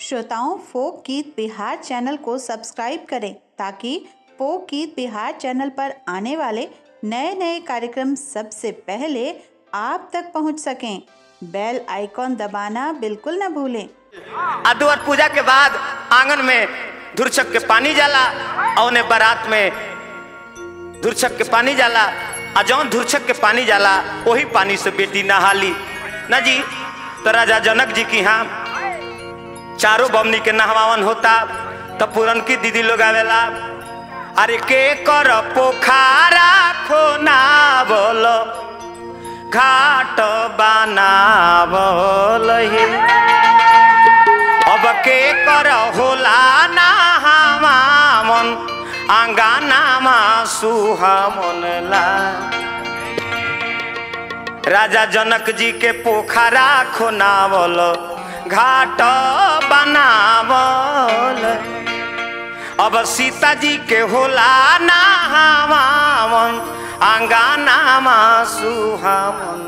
श्रोताओं फोक गीत बिहार चैनल को सब्सक्राइब करें ताकि फोक गीत बिहार चैनल पर आने वाले नए नए कार्यक्रम सबसे पहले आप तक पहुंच सकें बेल आइकॉन दबाना बिल्कुल न भूलें अदुअर पूजा के बाद आंगन में धुरछक के पानी जाला और उन्हें बारात में धुरछक के पानी जाला आ जौन धुरछक के पानी जाला वही पानी से बेटी नहाली ना जी तो राजा जनक जी की यहाँ चारों बमनी के नहवावन होता तो पूरन की दीदी लोग आवेला अरे के कर पोखारा खोना बोलो घाट बनावल हे अब के कर होला ना हमामन आंगानामा सुहामन ला राजा जनक जी के पोखरा खोनावल घाट बनावल अब सीता जी के होला ना हमामन आंगानामा सुहामन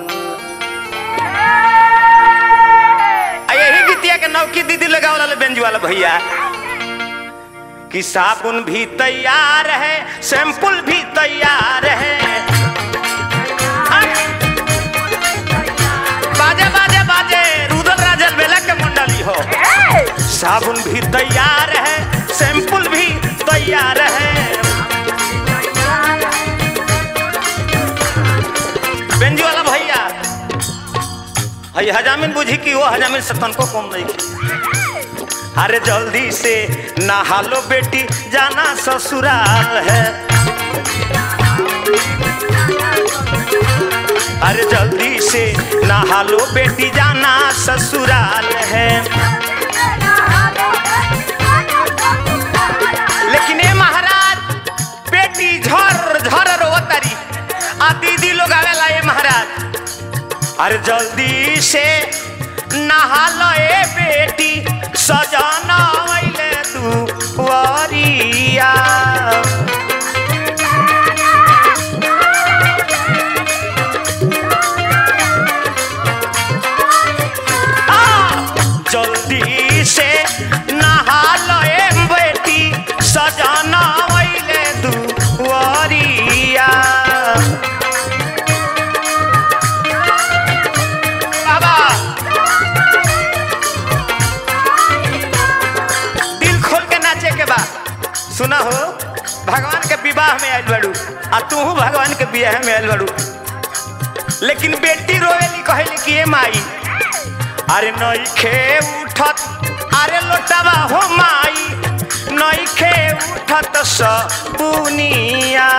आ यही गीतिया के नौकी दीदी लगावल वाला बेंजू वाला भैया कि साबुन भी तैयार है शैम्पुल भी तैयार है बाजे बाजे बाजे रुदल राजल बेला के मंडली हो साबुन भी तैयार है शैम्पुल भी तैयार है बेंजू वाला भैया हई हजामिन बुझी कि वो हजामिन सतन को कम नहीं की अरे जल्दी से नहा लो बेटी जाना ससुराल है अरे जल्दी से नहा लो बेटी जाना ससुराल है लेकिन ये महाराज बेटी झर झर रोवतारी आ दीदी लोग आवेला ये महाराज अरे जल्दी से नहा लो ए बेटी सजाना वैले तू वरिया आ, जल्दी से नहा लो ए बेटी सजाना वैले तू वरिया बाबा दिल खोल के नाचे के बा सुना हो भगवान के विवाह में आयल बड़ू आ तू भगवान के विवाह में आयल बड़ू लेकिन बेटी रोवेली कहेली कि ए माई अरे नई खे उठत अरे लोटावा हो माई नई खे उठत सबुनिया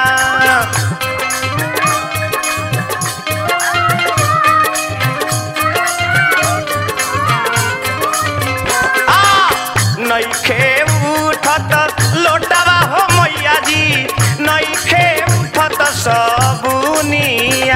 नईखे उठत लोटावा हो मैया जी नईखे उठत सबुनिया